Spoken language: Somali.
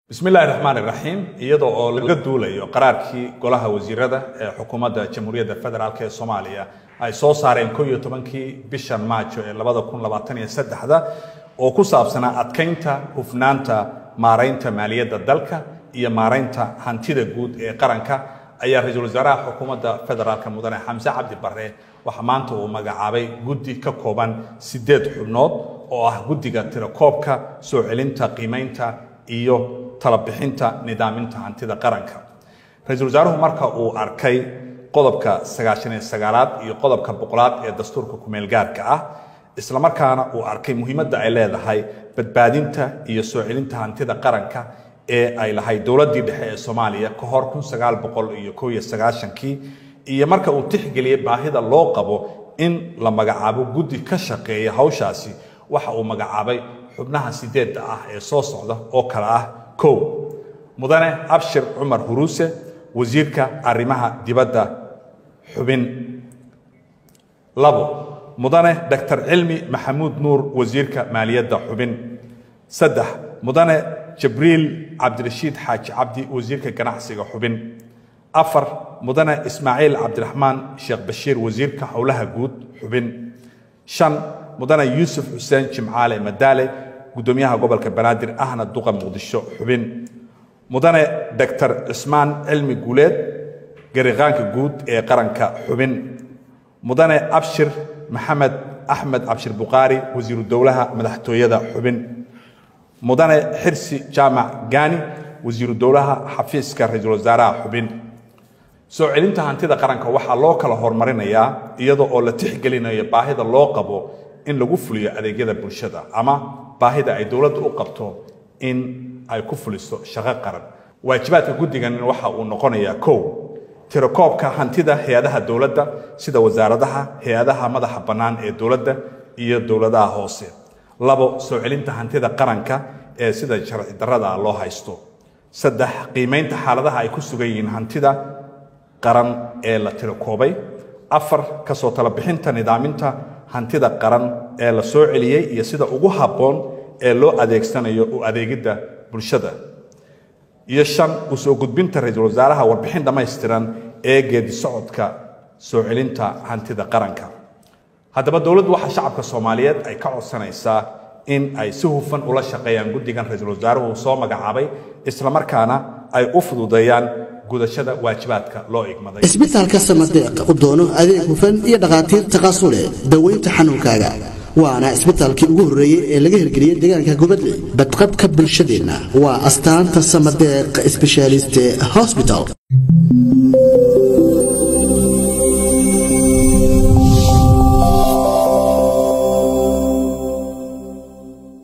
bismillahi raxmaan iraxiim iyadoo oo laga duulayo qaraarkii golaha wasiirada ee xukuumadda jamhuuriyadda federaalk ee soomaaliya ay soo saareen ko iyo tobankii bishan maajo ee labada kun labaatan iyo saddexda oo ku saabsanaa adkaynta hufnaanta maaraynta maaliyadda dalka iyo maaraynta hantida guud ee qaranka ayaa ra-iisul wasaaraha xukuumadda federaalk mudane xamse cabdi bare waxaa maanta uu magacaabay guddi ka kooban sideed xubnood oo ah guddiga tirakoobka soo celinta qiimaynta iyo talabixinta nidaaminta hantida qaranka ra-iisul wasaaruhu marka uu arkay qodobka sagaashaniyo sagaalaad iyo qodobka boqolaad ee dastuurka kumeelgaarka ah islamarkaana uu arkay muhiimadda ay leedahay badbaadinta iyo soo celinta hantida qaranka ee ay lahayd dowladdii dhexe ee soomaaliya ka hor kun sagaal boqol iyo kow iyo sagaashankii iyo marka uu tixgeliyey baahida loo qabo in la magacaabo guddi ka shaqeeya hawshaasi waxa uu magacaabay xubnaha sideedda ah ee soo socda oo kale ah kow mudane abshir cumar huruuse wasiirka arrimaha dibadda xubin labo mudane doctor cilmi maxamuud nuur wasiirka maaliyadda xubin saddex mudane jibriil cabdirashiid xaaji cabdi wasiirka ganacsiga xubin afar mudane ismaaciil cabdiraxmaan sheekh bashiir wasiirka howlaha guud xubin shan mudane yuusuf xuseen jimcaale madaale gudoomiyaha gobolka banaadir ahna duqa muqdisho xubin mudane doctor cismaan cilmi guuleed gariqaanka guud ee qaranka xubin mudane abshir maxamed axmed cabshir bukhaari wasiiru dowlaha madaxtooyada xubin mudane xirsi jaamac gaani wasiiru dowlaha xafiiska ra-iisul wasaaraha xubin soo celinta hantida qaranka waxaa loo kala horumarinayaa iyadoo oo la tixgelinayo baahida loo qabo in lagu fuliyo adeegyada bulshada ama baahida ay dowladda u qabto in ay ku fuliso shaqo qaran waajibaadka guddigan waxa uu noqonayaa kow tirakoobka hantida hay-adaha dowladda sida wasaaradaha hay-adaha madaxa bannaan ee dowladda iyo dowladaha hoose labo soo celinta hantida qaranka ee sida sharci darrada loo haysto saddex qiimaynta xaaladaha ay ku sugan yihiin hantida qaran ee la tirakoobay afar kasoo talabixinta nidaaminta hantida qaran ee la soo celiyey iyo sida ugu habboon ee loo adeegsanayo u adeegidda bulshada iyo shan u soo gudbinta ra-iisul wasaaraha warbixin dhammaystiran ee geedi socodka soo celinta hantida qaranka haddaba dowladdu waxaa shacabka soomaaliyeed ay ka codsanaysaa in ay si hufan ula shaqeeyaan guddigan ra-iisul wasaaruhu soo magacaabay islamarkaana ay u fududeeyaan gudashada waajibaadka loo igmaday isbitaalka samadeeq u doono adeeg hufan iyo dhakhaatiir taqaasule daweynta xanuunkaaga waana isbitaalkii ugu horreeyey ee laga hirgeliyey deegaanka gubadle badqabka bulshadeenna waa astaanta samadeeq sbeshaaliste hosbital